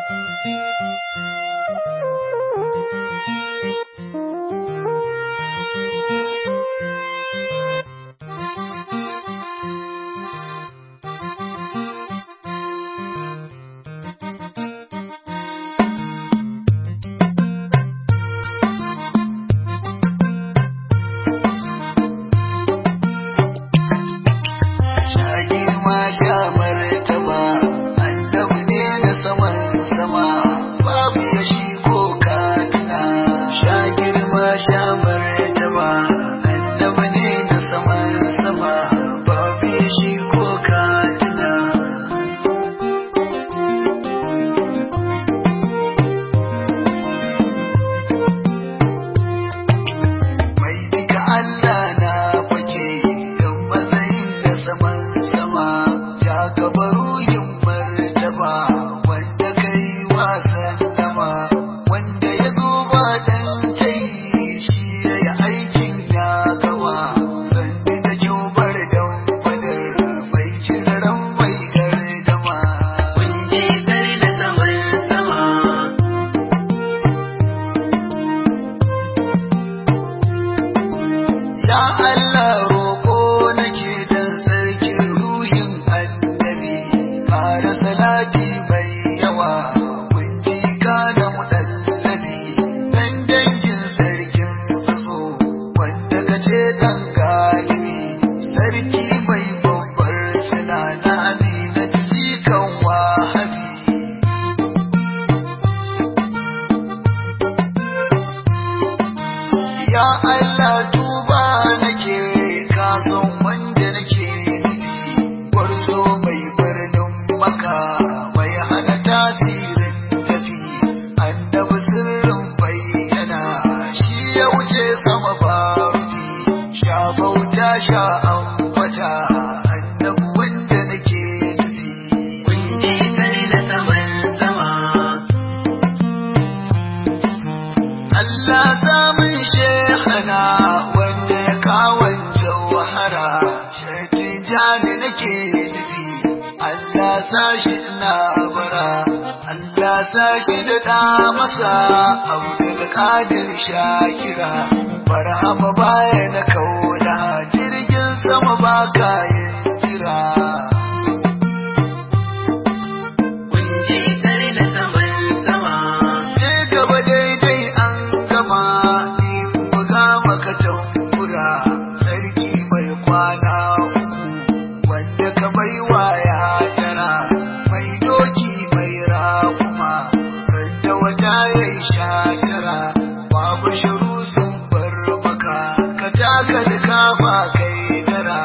sashi ina bara Allah sashi da da masa Abdul Qadir Shakira Barhama baya na kauna jirgin sama ba kayan jira Je gaba daidai an gama ni buga maka tambura sarki mai kwana uku wanda ka baiwa ya tara mai doki mai rakuma sanda wata ya yi shatara babu shiru sun bar maka ka taka da kafa kai dara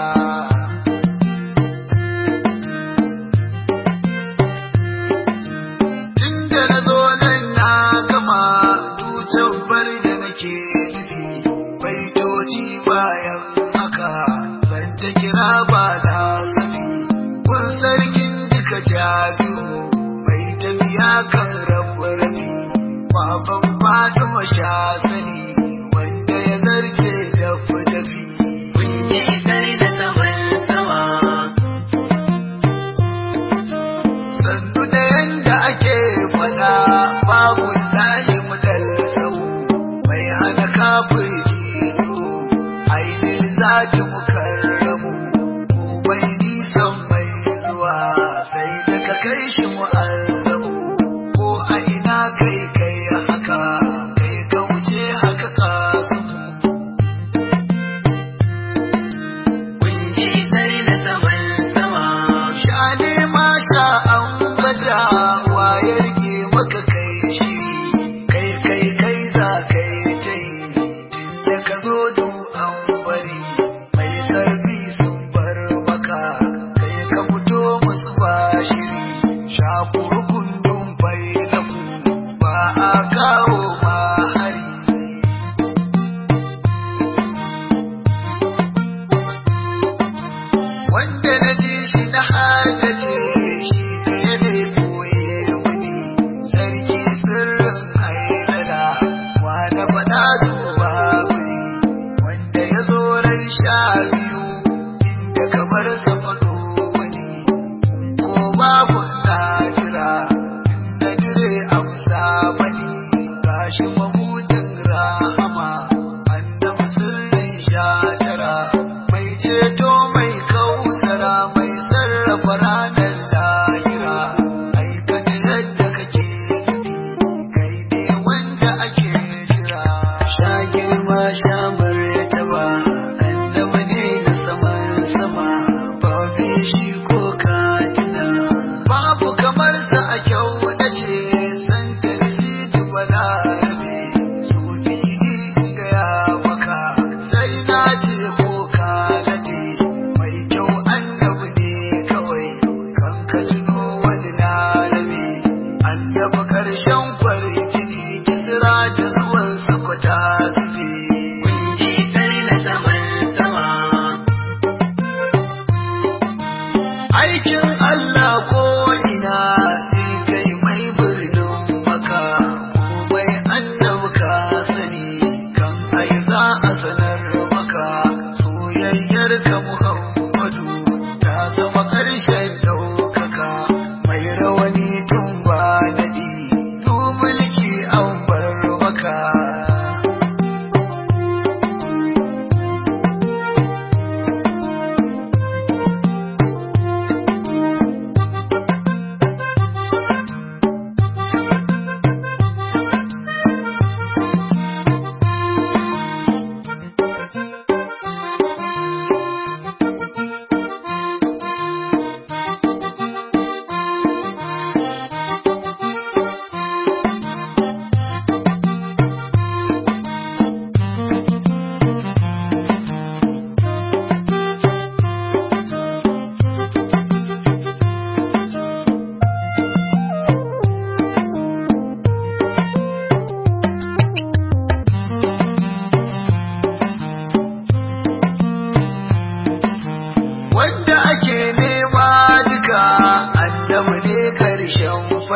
tun da na zo nan na gama tutan bar da nake nufi baitoci bayan haka zan ta kira ba na sani kun sarkin duka jabiru mai tafiya kan rabu rabi baban fatima sha sani wanda ya zarce dafi dafi sannu da yanda ake fada babu tsaye mutal sau mai hana kafin jino ainihin zati mukarramu mai nisan mai zuwa sai da ka kai shi mu'azzamu ko a ina kai kai haka kai ka wuce haka ka samu sha ne ma sha an bata waye rike maka kai shi kai kai kai za kai ta yi tunda ka zo du an bari mai karfi sun bar maka kai ka fito musu ba shiri sha kurkundun bai lafu ba a kawo ma hari wanda na ji shi na haddace shi da ya ne koye wani sarki sirrin haidara wa na faɗa duba wani wanda ya zo ran sha biyu inda kamar sa faɗo wani ko babu na jira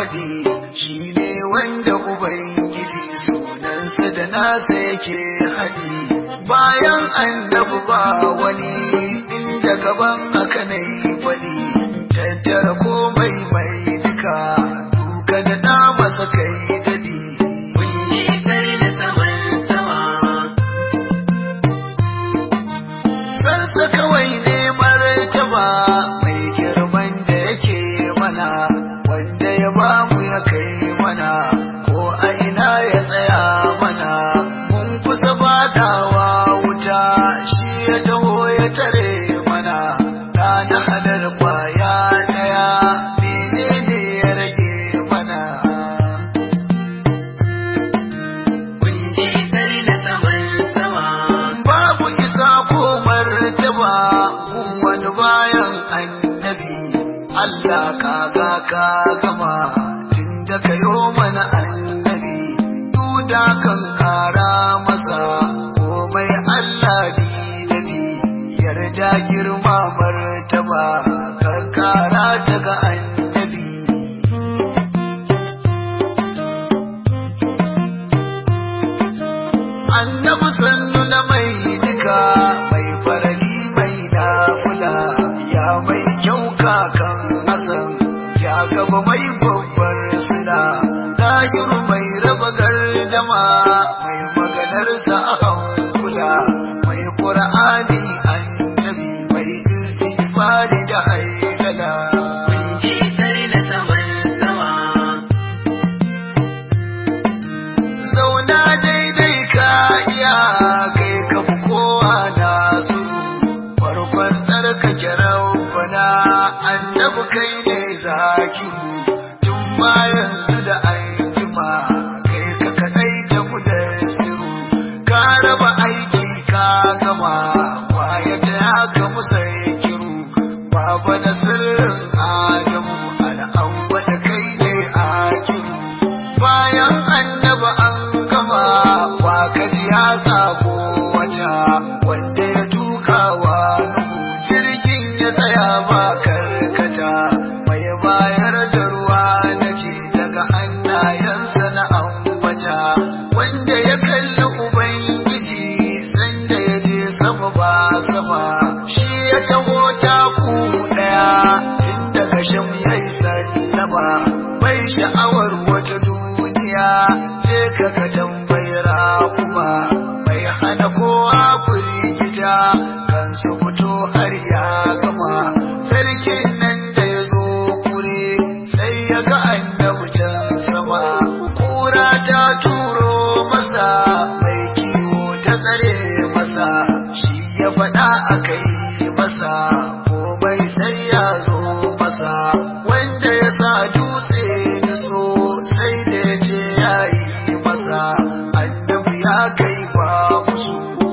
faɗi shi ne wanda ubangiji sunansa da nasa yake haɗi bayan annabi ba wani inda gaban haka na yi faɗi tattara komai mai duka duka da na masa kai dadi Kunje kari da saman sama, Sansa kawai ne martaba mai girman da yake mana wanda ya ba mu ya kai mana ko a ina ya tsaya mana mun kusa badawa wuta shi ya taho ya tare mana na hadar kwaya daya menene ya rage mana kunje kari da saman sama, babu isa ko martaba kun wani bayan annabi Allah kaga ka gama tun da kayo mana annabi duda kan kara masa komai Allah bi nabi yarda girma martaba kan kara ta ga annabi annabi sannu na mai duka mai farali mai nafula ya mai kyau kakan hasan ya gaba mai babbar suna ɗakin mai raba gardama mai maganar ta a hankula mai ƙur'ani annabi mai istighfari da haidala kunje kari da saman sama, zauna daidai ka iya kai ka fi kowa na su farkon tsarkake rabbana annabi kai ne zakiru tun ma yanzu da aiki kai ka kadai ta mudassiru ka raba aiki ka gama kwaya ta ya ga musaikiru baba da sirrin adamu al'awwa da kai ne akiru bayan annaba an gama wa kaji ya sabo wata wanda ya tukawa nuhu jirgin ya tsaya ba karkata mai bayar da ruwa na ce daga hannayensa na ambata wanda ya kalli ubangiji sanda ya je sama ba sama shi ya taho taku daya tun daga shan yayi sallama bai sha'awar wata duniya je ka ka tambayar kuma bai hana kowa firgita kan su fito har ya gama sarkin nan da ya zo kure sai ya ga annabi can sama kura ta turo masa mai kiwo ta tsare masa shi ya faɗa a kai masa komai sai ya zo masa wanda ya sa dutse nutso sai da ya je ya yi masa annabi ya kai ba musu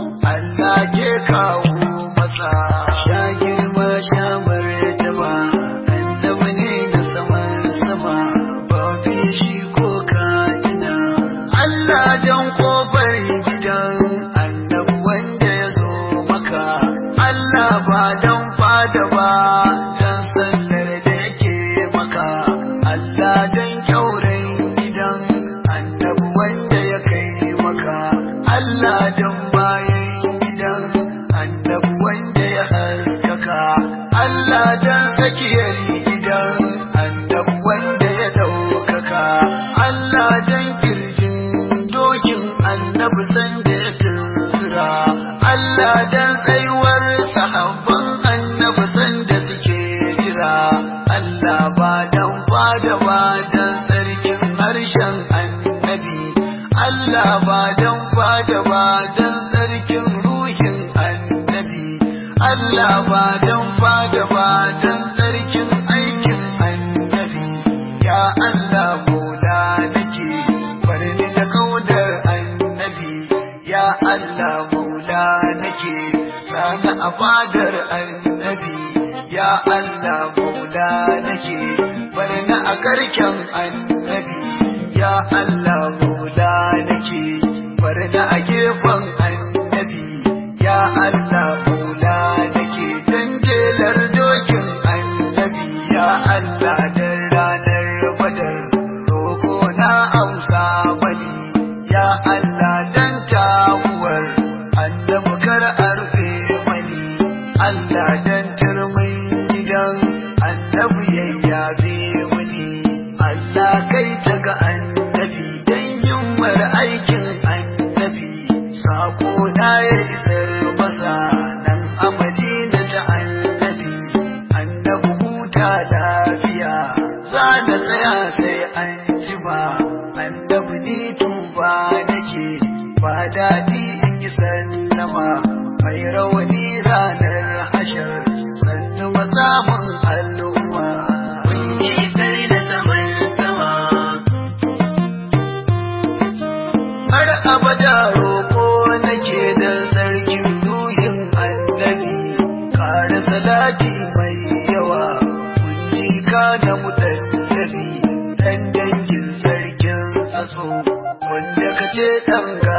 Allah ke kawo masa sha girma sha martaba annabi ne da saman sama ba fi shi ko katina Allah dan kofar gidan annabi wanda ya zo maka Allah ba dan fada ba dan sallar da yake maka Allah dan kyauren gidan annabi wanda ya kai maka Allah dan bayan gidan annabi wanda ya haskaka Allah dan tsakiyar gidan annabi wanda ya daukaka Allah dan kirjin dokin annabi sanda ya tunzura Allah dan tsayuwar sahabban annabi sanda suke jira Allah ba dan fada ba dan sarkin harshen annabi Allah ba dan fada ba dan sarkin ruhin annabi Allah ba dan fada ba dan sarkin aikin annabi ya Allah mola nake bari ni da kaudar annabi ya Allah maula nake sana a fadar annabi ya Allah maula nake bari na a karken annabi ya Allah maula nake bari na a gefen annabi ya Allah maula nake dan jelar dokin annabi ya Allah dan ranar badar tsaya sai an jima annabi ni tuba nake ba daɗi in yi sallama mai rawani ranar hashar sannu mazamun al'umma kun je kar na saman sama har abada roƙo nake da sarkin duhin annabi ƙara salati mai yawa kun ji ka da mutallabi dan dangin sarkin aso wanda ka ce ɗan